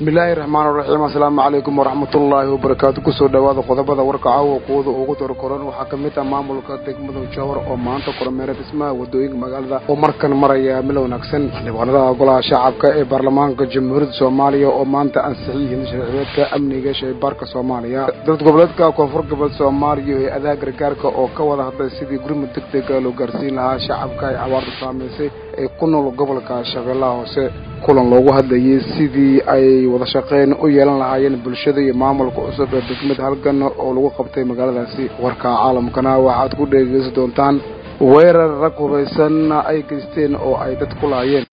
bismillaahi raxmaan raxiim assalaamu calaykum waraxmatullaahi wabarakaatu kusoo dhowaada qodobada warka caawa kuwada ugu dorkoran waxaa ka mid ah maamulka degmada jowhar oo maanta kormeera dhismaha wadooyinka magaalada oo markan maraya mil wanaagsan xildhibaanada golaha shacabka ee baarlamaanka jamhuuriyadda soomaaliya oo maanta ansixiyeen sharciyeedka amniga shaybaarka soomaaliya dowlad goboleedka koonfur goboleed soomaaliya ee adaha gargaarka oo ka wada hadlay sidii gurmud deg dega loo gaarsiin lahaa shacabka ay abaarta saamaysay ee ku nool gobolka shabeellaha hoose kulan loogu hadlayay sidii ay wada shaqeyn u yeelan lahaayeen bulshada iyo maamulka cusub ee degmada halgan oo lagu qabtay magaaladaasi warka caalamkana waxaad ku dhegeysan doontaan weerar rag hubaysan ay geysteen oo ay dad ku laayeen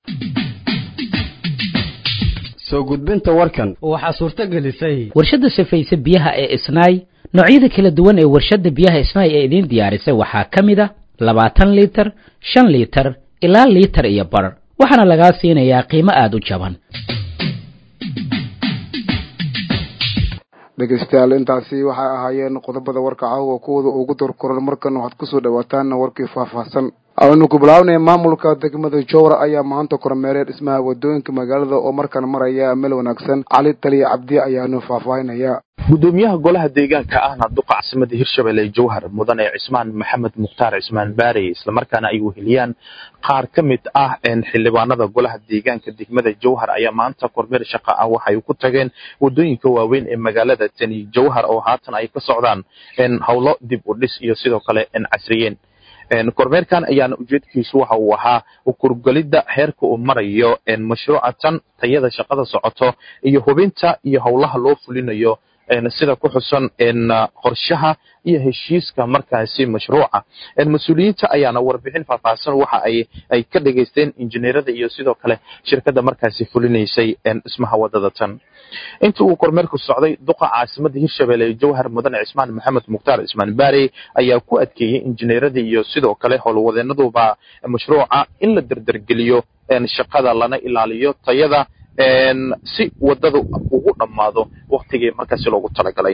soo gudbinta warkan waxaa suurto gelisay warshadda safayse biyaha ee isnaay noocyada kala duwan ee warshadda biyaha isnaay ee idiin diyaarisay waxaa ka mid a labaatan liitar shan liitar ilaa liitar iyo bar waxaana lagaa siinayaa qiimo aada u jaban dhegeystayaal intaasi waxay ahaayeen qodobada warka caawa kuwada ugu dorkoran markan waxaad kusoo dhawaataan warkii faahfaahsan aynu ku bilaabnay maamulka degmada jowra ayaa maanta kormeeray dhismaha wadooyinka magaalada oo markan maraya meel wanaagsan cali taliya cabdi ayaanu faahfaahinaya gudoomiyaha golaha deegaanka ahna duqa caasimada hirshabelle jowhar mudane cismaan maxamed mukhtaar cismaan baarey islamarkaana ay weheliyaan qaar ka mid ah xildhibaanada golaha deegaanka degmada jowhar ayaa maanta kormeer shaqa ah waxay ku tageen wadooyinka waaweyn ee magaalada tani jowhar oo haatan ay ka socdaan howlo dib u dhis iyo sidoo kale casriyeen kormeerkan ayaana ujeedkiisu waxa uu ahaa kurgelidda heerka uu marayo mashruuca tan tayada shaqada socoto iyo hubinta iyo howlaha loo fulinayo sida ku xusan qorshaha iyo heshiiska markaasi mashruuca mas-uuliyiinta ayaana warbixin faahfaahsan waxa ay ay ka dhegaysteen injineerada iyo sidoo kale shirkadda markaasi fulinaysay dhismaha wadada tan intii uu kormeerku socday duqa caasimada hirshabelle jowhar mudane cismaan maxamed mukhtaar cismaan baarey ayaa ku adkeeyey injineerada iyo sidoo kale howlwadeenaduba mashruuca in la derdergeliyo shaqada lana ilaaliyo tayada si wadada ugu dhammaado waktigii markaasi loogu talagalay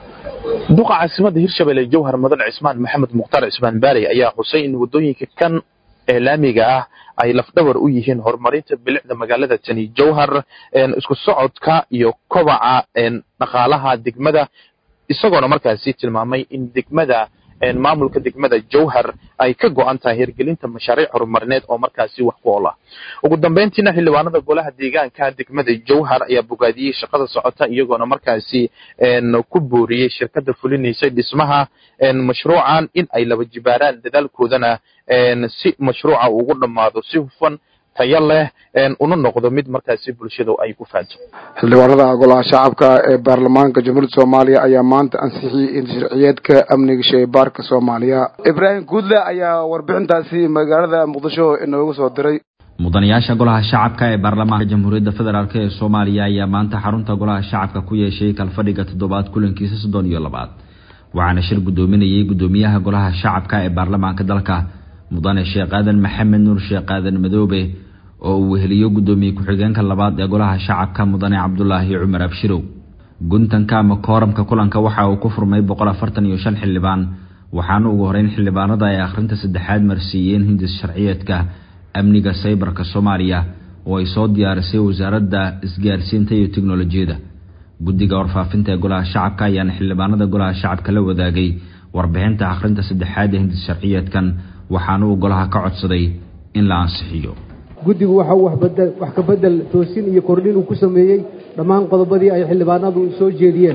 duqa caasimada hirshabelle jowhar mudane cismaan maxamed mukhtaar cismaan baarey ayaa xusay in wadooyinka kan eelaamiga ah ay lafdhabar u yihiin horumarinta bilicda magaalada tani jowhar isku socodka iyo kobaca dhaqaalaha degmada isagoona markaasi tilmaamay in degmada maamulka degmada jowhar ay ka go-an tahay hirgelinta mashaariic horumarineed oo markaasi wax ku ool ah ugu dambeyntiina xildhibaanada golaha deegaanka degmada jowhar ayaa bogaadiyey shaqada socota iyagoona markaasi ku booriyey shirkada fulinaysay dhismaha mashruucan in ay laba jibaaraan dadaalkoodana si mashruuca ugu dhammaado si hufan tayo leh una noqdo mid markaasi bulshadu ay ku faanto xildhibaanada golaha shacabka ee baarlamaanka jamhuuriyadda soomaaliya ayaa maanta ansixiyey sharciyeedka amniga shaybaarka soomaaliya ibraahim guudle ayaa warbixintaasi magaalada muqdisho inoogu soo diray mudanayaasha golaha shacabka ee baarlamaanka jamhuuriyadda federaalk ee soomaaliya ayaa maanta xarunta golaha shacabka ku yeeshay kalfadhiga toddobaad kulankiisa soddon iyo labaad waxaana shir guddoominayay guddoomiyaha golaha shacabka ee baarlamaanka dalka mudane sheekh aadan maxamed nuur sheekh aadan madoobe oo uu weheliyo guddoomiye ku-xigeenka labaad ee golaha shacabka mudane cabdulaahi cumar abshirow guntanka ama kooramka kulanka waxa uu ku furmay boqol afartan iyo shan xildhibaan waxaana ugu horeyn xildhibaanada ay akhrinta saddexaad marsiiyeen hindis sharciyeedka amniga saybarka soomaaliya oo ay soo diyaarisay wasaaradda isgaarsiinta iyo teknolojiyadda guddiga warfaafinta ee golaha shacabka ayaana xildhibaanada golaha shacabka la wadaagay warbixinta akhrinta saddexaad ee hindis sharciyeedkan waxaana uu golaha ka codsaday in la ansixiyo guddigu waxa uu wax ka bedel toosin iyo kordhin uu ku sameeyey dhammaan qodobadii ay xildhibaanadu soo jeediyeen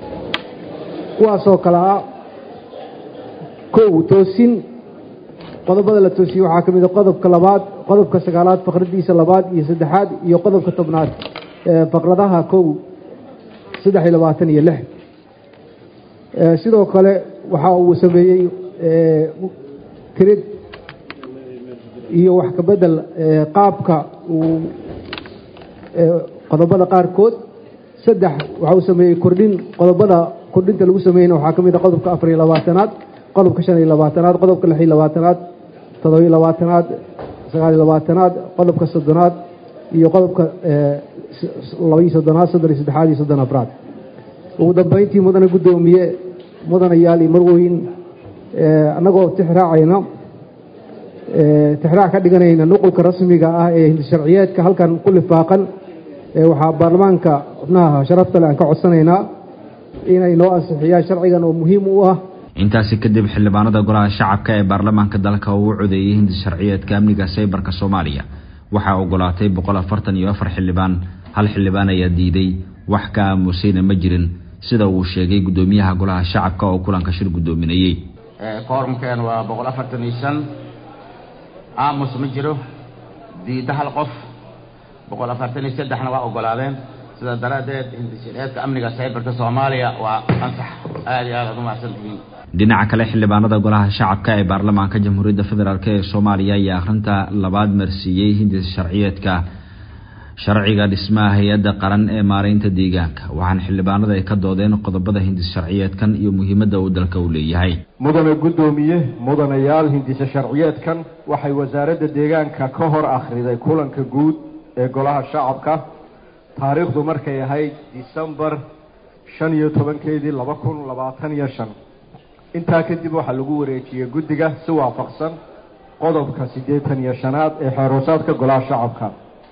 kuwaasoo kale ah kow toosin qodobada la toosiyey waxaa ka mid a qodobka labaad qodobka sagaalaad faqradiisa labaad iyo saddexaad iyo qodobka tobnaad faqradaha kow saddex iyo labaatan iyo lix sidoo kale waxa uu sameeyey tirid iyo wax ka bedel qaabka uu qodobada qaarkood saddex waxa uu sameeyey kordhin qodobada kordhinta lagu sameeyeyna waxaa ka mid a qodobka afar iyo labaatanaad qodobka shan iyo labaatanaad qodobka lix iyo labaatanaad toddoba iyo labaatanaad sagaal iyo labaatanaad qodobka soddonaad iyo qodobka laba iyo soddonaad soddon iyo saddexaad iyo soddon afraad ugu dambeyntii mudane guddoomiye mudanayaal iyo marweyn annagoo tixraacayna tixraac ka dhiganayna nuqulka rasmiga ah ee hindisharciyeedka halkan ku lifaaqan waxaa baarlamaanka xubnaha sharafta le aan ka codsanaynaa inay noo ansixiyaan sharcigan oo muhiim u ah intaasi kadib xildhibaanada golaha shacabka ee baarlamaanka dalka uu u codeeyey hindi sharciyeedka amniga saybarka soomaaliya waxaa ogolaatay boqol afartan iyo afar xildhibaan hal xildhibaan ayaa diiday wax ka aamusayna ma jirin sida uu sheegay guddoomiyaha golaha shacabka oo kulanka shir guddoominayey koorumkeen waa boqol afartan iyo shan aamus ma jiro diidda hal qof boqol afartan iyo saddexna waa ogolaadeen sidaa daraaddeed hindishareedka amniga saybarka soomaaliya waa ansax aada iyo aad aad u mahadsan tihiin dhinaca kale xildhibaanada golaha shacabka ee baarlamaanka jamhuuriyadda federaalk ee soomaaliya ayaa akhrinta labaad marsiiyey hindis sharciyeedka sharciga dhismaha hay-adda qaran ee maareynta deegaanka waxaana xildhibaanada ay ka doodeen qodobada hindis sharciyeedkan iyo muhiimadda uu dalka u leeyahay mudane guddoomiye mudanayaal hindise sharciyeedkan waxay wasaaradda deegaanka ka hor akhriday kulanka guud ee golaha shacabka taariikhdu markay ahayd disembar shan iyo tobankeedii laba kun labaatan iyo shan intaa kadib waxaa lagu wareejiyey guddiga si waafaqsan qodobka siddeetan iyo shanaad ee xeeroosaadka golaha shacabka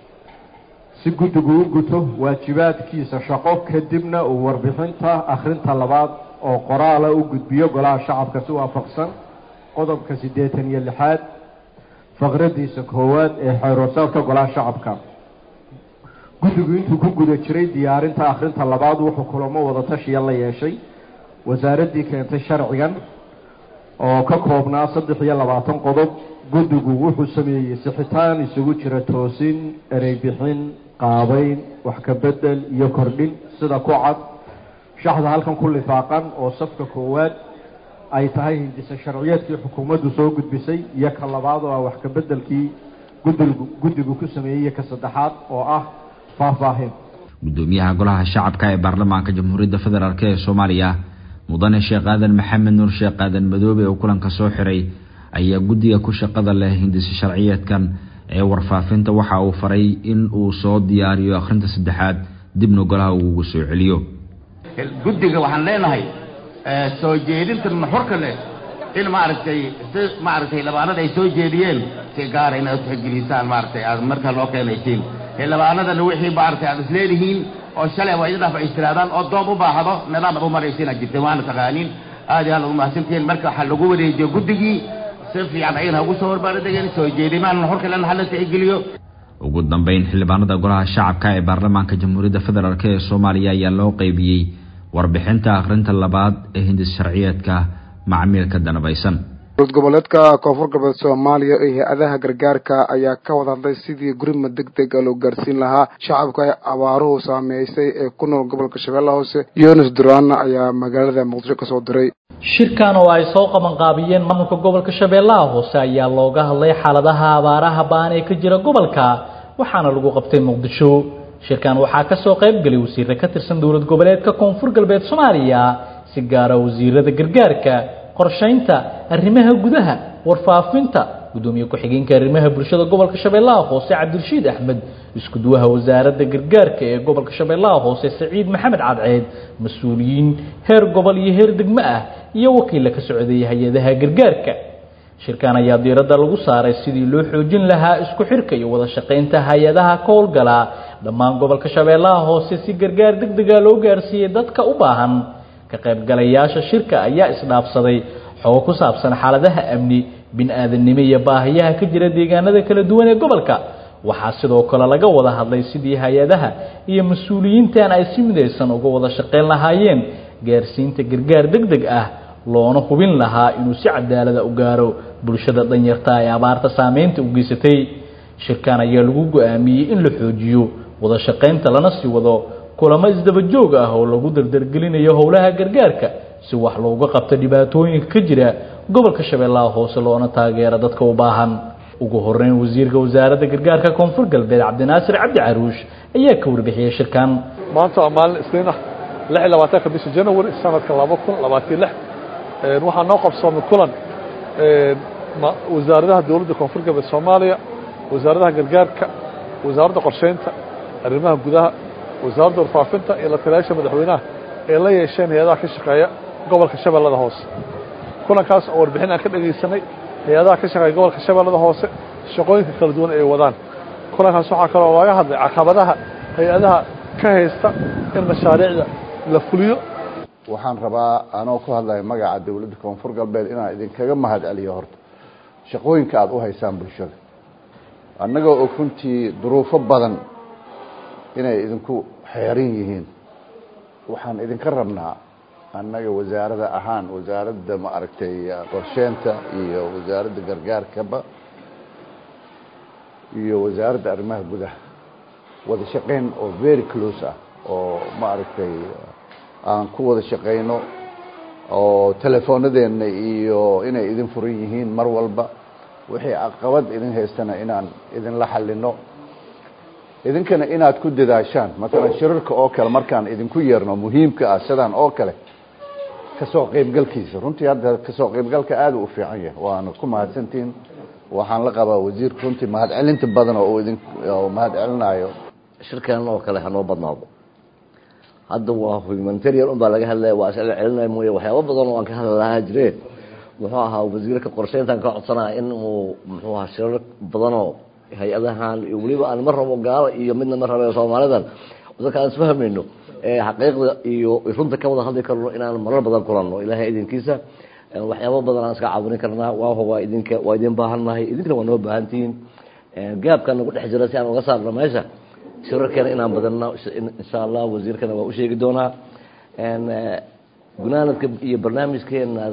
si guddigu u guto waajibaadkiisa shaqo kadibna uu warbixinta akhrinta labaad oo qoraala u gudbiyo golaha shacabka si waafaqsan qodobka siddeetan iyo lixaad faqradiisa koowaad ee xeeroosaadka golaha shacabka guddigu intuu ku guda jiray diyaarinta akhrinta labaad wuxuu kulamo wada tashiya la yeeshay wasaaraddii keentay sharcigan oo ka koobnaa saddex iyo labaatan qodob guddigu wuxuu sameeyey sixitaan isugu jira toosin ereybixin qaabeyn wax ka bedel iyo kordhin sida ku cad shaxda halkan ku lifaaqan oo safka koowaad ay tahay hindise sharciyeedkii xukuumaddu soo gudbisay iyo ka labaad oo ah wax ka bedelkii guddigu guddigu ku sameeyey iyo ka saddexaad oo ah faahfaahin guddoomiyaha golaha shacabka ee baarlamaanka jamhuuriyadda federaalk ee soomaaliya mudane sheekh aadan maxamed nuur sheekh aadan madoobe oo kulanka soo xiray ayaa guddiga ku shaqada leh hindise sharciyeedkan ee warfaafinta waxa uu faray in uu soo diyaariyo akhrinta saddexaad dibna golaha uu ugu soo celiyo guddiga waxaan leenahay soo jeedinta nuxurka leh in maaragtay si maaragtay labaanada ay soo jeediyeen si gaara inaad utixgelisaan maaragtay aad markaa loo keenaysiin labaanadana wixii maaragtay aad isleedihiin oo shalay waa idin dhaaf ay istiraadaan oo dood u baahdo nidaam aad u maraysiin aad jirteen waana taqaaniin aad iyo aad ugu mahadsantihiin marka waxaa lagu wareejiyo guddigii si fiican ayagana ugu soo horbaardegeen soo jeedimaan nuxurka lena hala tixgeliyo ugu dambeyn xildhibaanada golaha shacabka ee baarlamaanka jamhuuriyadda federaalk ee soomaaliya ayaa loo qeybiyey warbixinta akhrinta labaad ee hindis sharciyeedka macmiilka danabaysan dowlad goboleedka koonfur galbeed soomaaliya ee hay-adaha gargaarka ayaa ka wada hadlay sidii gurima deg deg a loo gaarsiin lahaa shacabka ee abaaruhu saameysay ee ku nool gobolka shabeellaha hoose yunis duraana ayaa magaalada muqdisho kasoo diray shirkan oo ay soo qabanqaabiyeen maamulka gobolka shabeellaha hoose ayaa looga hadlay xaaladaha abaaraha baan ee ka jira gobolka waxaana lagu qabtay muqdisho shirkan waxaa kasoo qaybgelay wasiire ka tirsan dowlad goboleedka koonfur galbeed soomaaliya si gaara wasiirada gargaarka qorshaynta arrimaha gudaha warfaafinta gudoomiye ku-xigeenka arrimaha bulshada gobolka shabeellaha hoose cabdirashiid axmed iskuduwaha wasaaradda gargaarka ee gobolka shabeellaha hoose saciid maxamed cadceed mas-uuliyiin heer gobol iyo heer degmo ah iyo wakiilla ka socday hay-adaha gargaarka shirkan ayaa diiradda lagu saaray sidii loo xoojin lahaa isku xirka iyo wada shaqaynta hay-adaha ka howlgala dhammaan gobolka shabeellaha hoose si gargaar deg dega loo gaarsiiyey dadka u baahan ka qaybgalayaasha shirka ayaa isdhaafsaday xogo ku saabsan xaaladaha amni bin-aadannimo iyo baahiyaha ka jira deegaanada kala duwan ee gobolka waxaa sidoo kale laga wada hadlay sidii hay-adaha iyo mas-uuliyiintan ay si midaysan uga wada shaqayn lahaayeen gaarsiinta gargaar deg deg ah loona hubin lahaa inuu si cadaalada u gaaro bulshada danyarta ee abaarta saameynta u geysatay shirkan ayaa lagu go-aamiyey in la xoojiyo wada shaqaynta lana sii wado kulamo isdaba joog ah oo lagu dardargelinayo howlaha gargaarka si wax looga qabto dhibaatooyinka ka jira gobolka shabeellaha hoose loona taageero dadka u baahan ugu horeyn wasiirka wasaaradda gargaarka koonfur galbeed cabdinaasir cabdi caruush ayaa ka warbixiyey shirkan maanta waa maalin isniin ah lix iyo labaatanka bisha january sanadka laba kun labaatan lix waxaa noo qabsoomay kulan wasaaradaha dowladda koonfur galbeed soomaaliya wasaaradaha gargaarka wasaaradda qorsheynta arrimaha gudaha wasaaradda warfaafinta iyo la taliyaasha madaxweynaha ee la yeesheen hay-adaha ka shaqeeya gobolka shabeellada hoose kulankaas oo warbixin aan ka dhegaysanay hay-adaha ka shaqeeya gobolka shabeellada hoose shaqooyinka kala duwan ay wadaan kulankaas waxaa kaloo laga hadlay caqabadaha hay-adaha ka haysta in mashaariicda la fuliyo waxaan rabaa anoo ku hadlaya magaca dowladda koonfur galbeed inaan idinkaga mahad celiyo horta shaqooyinka aada u haysaan bulshada annagoo og runtii duruufo badan inay idinku xeeran yihiin waxaan idinka rabnaa annaga wasaarada ahaan wasaaradda ma aragtay qorsheenta iyo wasaaradda gargaarkaba iyo wasaaradda arrimaha gudaha wada shaqeyn oo very close ah oo ma aragtay aan ku wada shaqeyno oo telefoonadeenna iyo inay idin furan yihiin mar walba wixii caqabad idin haystana inaan idinla xalino idinkana inaad ku dadaashaan matalan shirarka oo kale markaan idinku yeerno muhiimka ah sidaan oo kale kasoo qeybgalkiisa runtii hadda kasoo qeybgalka aada u fiican yahay waana ku mahadsantihiin waxaan la qabaa wasiirka runtii mahad celinta badan oo idin mahad celinayo shirkan oo kale hanoo badnaado hadda waa humanitarian un baa laga hadlaya waa isla celinaya mooye waxyaaba badan oo aan ka hadli lahaa jireen muxuu ahaa wasiirka qorsheyntan ka codsanaya in uu muxuu ahaa shirar badanoo hay-adahan iyo weliba aan ma rabo gaalo iyo midna ma rabe soomaalidan dadka aan isfahmayno xaqiiqda iyo runta ka wada hadli karno inaan marar badan kulanno ilaahay idinkiisa waxyaaba badan aan iska caawin karnaa waaho waa idinka waa idin baahannahay idinkana waa noo baahantihiin gaabka nagu dhex jira si aan uga saarno meesha shirarkeena inaan badanno insha allah wasiirkana waa u sheegi doonaa gunaanadka iyo barnaamijkeenaas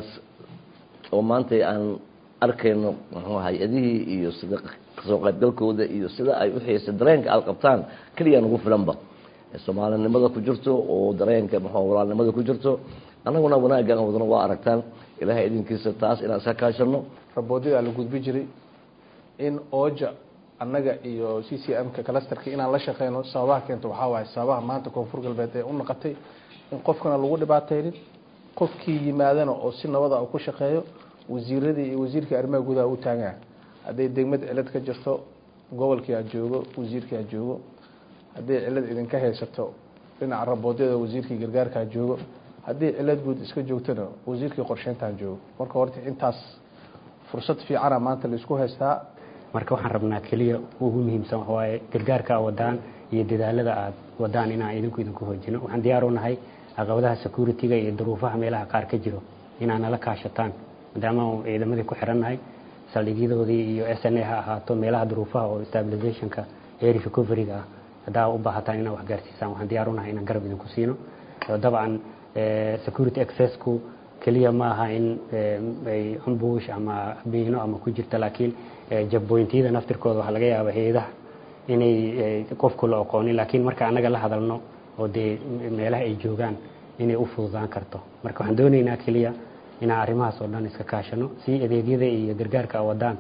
oo maanta aan arkayno muxuu hay-adihii iyo sida kasoo qaybgalkooda iyo sida ay u xiisa dareenka aada qabtaan keliya nagu filanba soomaalinimada ku jirto oo dareenka muxuu walaalnimada ku jirto annaguna wanaagga aan wadano waa aragtaan ilaahay idinkiisa taas inaan iska kaashano raboodyada la gudbi jiray in ooja annaga iyo c c m ka clusterka inaan la shaqeyno sababaha keenta waxaa waaye sababaha maanta koonfur galbeed ee u naqatay in qofkana lagu dhibaateynin qofkii yimaadana oo si nabada uu ku shaqeeyo wasiiradii iyo wasiirkii arrimaha gudaha u taagaa hadday degmad cilad ka jirto gobolkii aad joogo wasiirkii aad joogo hadday cilad idinka haysato dhinaca raboodyada wasiirkii gargaarka aad joogo haddii cilad guud iska joogtona wasiirkii qorsheyntaan joogo marka horta intaas fursad fiicana maanta laisku haystaa marka waxaan rabnaa keliya ugu muhiimsan waaye gargaarka a wadaan iyo dadaalada aad wadaan inaan idinku idinku hoojino waxaan diyaar u nahay caqabadaha security-ga iyo duruufaha meelaha qaar ka jiro inaan nala kaashataan maadaama ciidamadii ku xirannahay saldhigyadoodii iyo s n a ha ahaato meelaha duruufaha oo stabilizationka area recovery-ga ah haddaa u baahataan inaa waxgaarsiisaan waxaan diyaar u nahay inaan garab idinku siino dabcan security accessku keliya ma aha in ay ambush ama biino ama ku jirta laakiin jabboyntiyada naftirkooda waxaa laga yaaba hay-adaha inay qofku la aqoonin laakiin marka annaga la hadalno oo dee meelaha ay joogaan inay u fududaan karto marka waxaan doonaynaa keliya inaan arrimahaas oo dhan iska kaashano si adeegyada iyo gargaarka a wadaan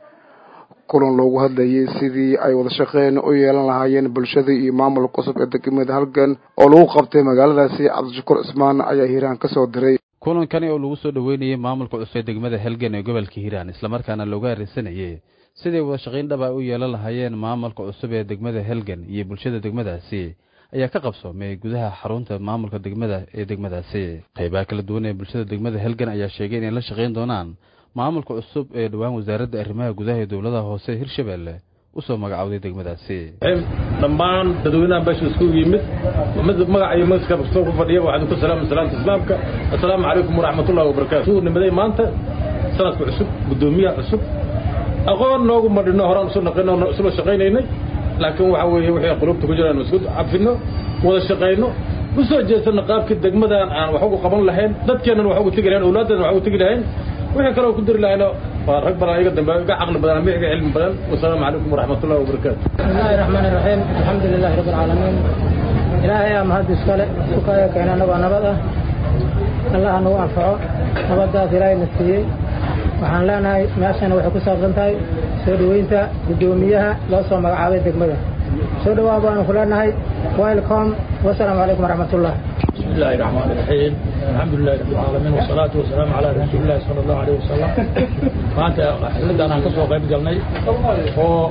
kulan loogu hadlayay sidii ay wada shaqeyn u yeelan lahaayeen bulshada iyo maamulka cusub ee degmada halgan oo lagu qabtay magaaladaasi cabdishakuur cismaan ayaa hiiraan ka soo diray kulankani oo lagu soo dhoweynayay maamulka cusub ee degmada helgan ee gobolka hiiraan islamarkaana looga arisanayay siday wada shaqayn dhab ay u yeelan lahaayeen maamulka cusub ee degmada helgan iyo bulshada degmadaasi ayaa ka qabsoomay gudaha xarunta maamulka degmada ee degmadaasi qaybaha kala duwan ee bulshada degmada helgan ayaa sheegay inay la shaqayn doonaan maamulka cusub ee dhowaan wasaaradda arrimaha gudaha ee dowladaha hoose hirshabeelle usoo magacowday degmadaasi dhammaan dadweynaha meesha iskugu yimid magaca iyo magaska kastoo ku fadhiya waxaan ku salaama salaamta islaamka assalaamu calaykum waraxmatullahi wabarakaatu suu nimaday maanta sanadka cusub guddoomiyaha cusub aqoon noogu madhino horaan isu naqino isla shaqaynaynay laakiin waxa weeye wixii qulubta ku jiraan isku cabfino wada shaqayno u soo jeesano qaabkii degmadan aan wax ugu qaban lahayn dadkeennan wax ugu tegi lahayn awlaaddeena wax ugu tegi lahayn wixii kaloo ku diri lahayno waa rag badan iga dambe iga caqli badan ama iga cilmi badan wasalaamu calaykum waraxmatullahi wabarakaatu bismillahi raxmaani raxiim alxamdu lilahi rabbi alcaalamiin ilaahay aa mahad iskale sukaya keena anagoo nabad ah allah nagu anfaco nabadaas ilaahay na siiyey waxaan leenahay meeshana waxay ku saabsan tahay soo dhoweynta guddoomiyaha loo soo magacaabay degmada soo dhowaa baanu ku leenahay welcome wasalaamu calaykum waraxmatullah بسم الله الرحمن الرحيم الحمد لله رب العالمين والصلاة والسلام على رسول الله صلى الله عليه وسلم maanta xilladaan aan ka soo qayb galnay oo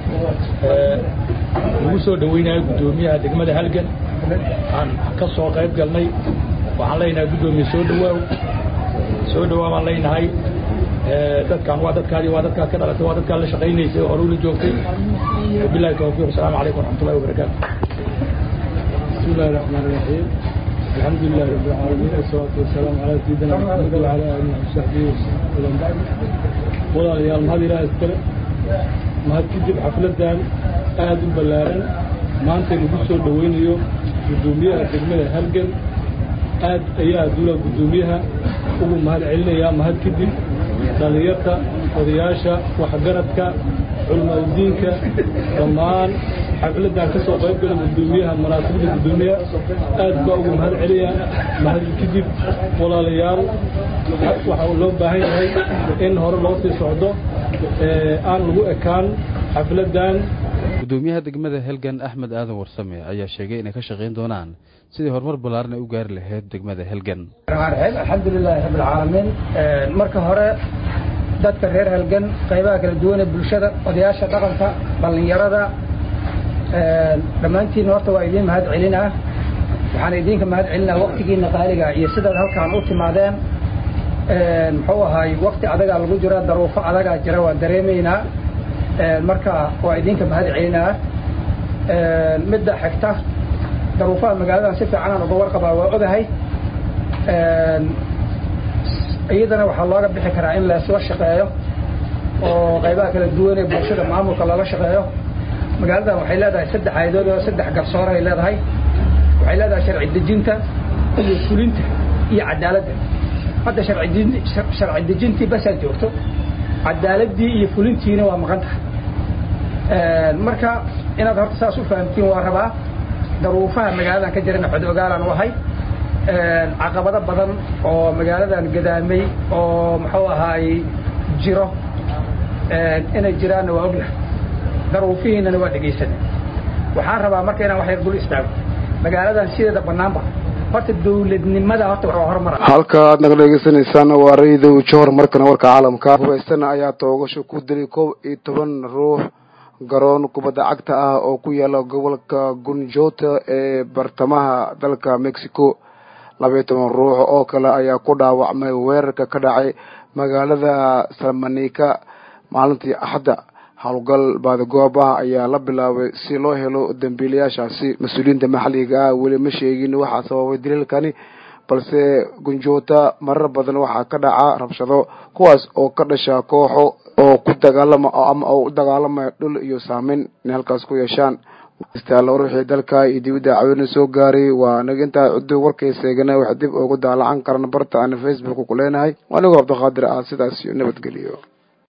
lagu soo dhaweynayo guddoomiyaha degmada halgan aan ka soo qayb galnay waxaan leenahay guddoomiye soo dhawaaw soo dhawaa baan leenahay dadkan waa dadkaadii waa dadkaad ka dhalatay waa dadkaad la shaqaynaysay oo horuu la joogtay bilahi tawfiiq asalaamu calaykum waraxmatullahi wabarakaatu بسم الله الرحمن الرحيم الحمد لله رب العالمين والصلاة والسلام على سيدنا محمد وعلى آله وصحبه وسلم بعد ولا يا المهدي لا يستر mahad kadib xafladan aada u ballaaran maanta lagu soo dhaweynayo guddoomiyaha degmada halgan aad ayaa duula guddoomiyaha ugu mahad celinayaa mahad kadib dhalinyarta odayaasha waxgaradka culmaadiinka dhammaan xafladan ka soo qayb gala guddoomiyaha munaasabada guddoomiyaha aad baa ugu mahad celiyaa mahad kadib walaalayaal waxa loo baahan yahay in hore loo sii socdo aan lagu ekaan xafladan guddoomiyaha degmada helgan axmed aadan warsame ayaa sheegay inay ka shaqayn doonaan sidii horumar ballaaran ay u gaari lahayd degmada helgan alxamdu lilaahi rabbi alcaalamiin marka hore dadka reer halgan qaybaha kala duwan ee bulshada odayaasha dhaqanka dhallinyarada dhammaantiinna horta waa idiin mahad celinaa waxaan idinka mahad celinaa waktigiina qaaliga iyo sidaad halkaan u timaadeen muxuu ahaay wakti adagaa lagu jira daruufo adagaa jira waa dareemaynaa marka waa idinka mahad celinaa midda xigta daruufaha magaaladan si fiicanaan uga warqabaa waa ogahay iyadana waxaa looga bixi karaa in leesla shaqeeyo oo qaybaha kala duwan ee bulshada maamulka loola shaqeeyo magaaladan waxay leedahay saddex haydood oo saddex garsoor ay leedahay waxay leedahay sharci dejinta iyo fulinta iyo cadaaladda hadda sharci dejintii basaad joogto cadaaladii iyo fulintiina waa maqan tahay marka inaad horta saas u fahamtiin waa rabaa daruufaha magaaladan ka jirana xod ogaalaan u ahay caqabado badan oo magaaladan gadaamay oo muxuu ahaay jiro inay jiraanna waa ognahay daruufihiinana waa dhegaysanay waxaan rabaa marka inaan wax yar dul istaago magaaladan sideeda banaanba horta dawladnimada horta waa horumar halka aad naga dhegeysanaysaan waa raydow johor markana warka caalamka hubaystana ayaa toogasho ku dilay kow iyo toban ruux garoon kubadda cagta ah oo ku yaala gobolka gunjota ee bartamaha dalka mexico labaiyo toban ruux oo kale ayaa ku dhaawacmay weerarka ka dhacay magaalada salmanika maalintii axadda howlgal baadagoob ah ayaa la bilaabay si loo helo dambiilayaashaasi mas-uuliyiinta maxalliga ah weli ma sheegin waxaa sababay daliilkani balse gunjoota marar badan waxaa ka dhaca rabshado kuwaas oo ka dhasha kooxo oo ku dagaalama ama oo u dagaalamaya dhul iyo saameyn inay halkaas ku yeeshaan istaalla ruuxii dalka iyo dibadda cawina soo gaaray waa anaga intaa cuddo warkayseegana wax dib ugu daalacan karana barta aan facebook ku leenahay anigoo cabdiqaadir ah sidaas iyo nabadgeliyo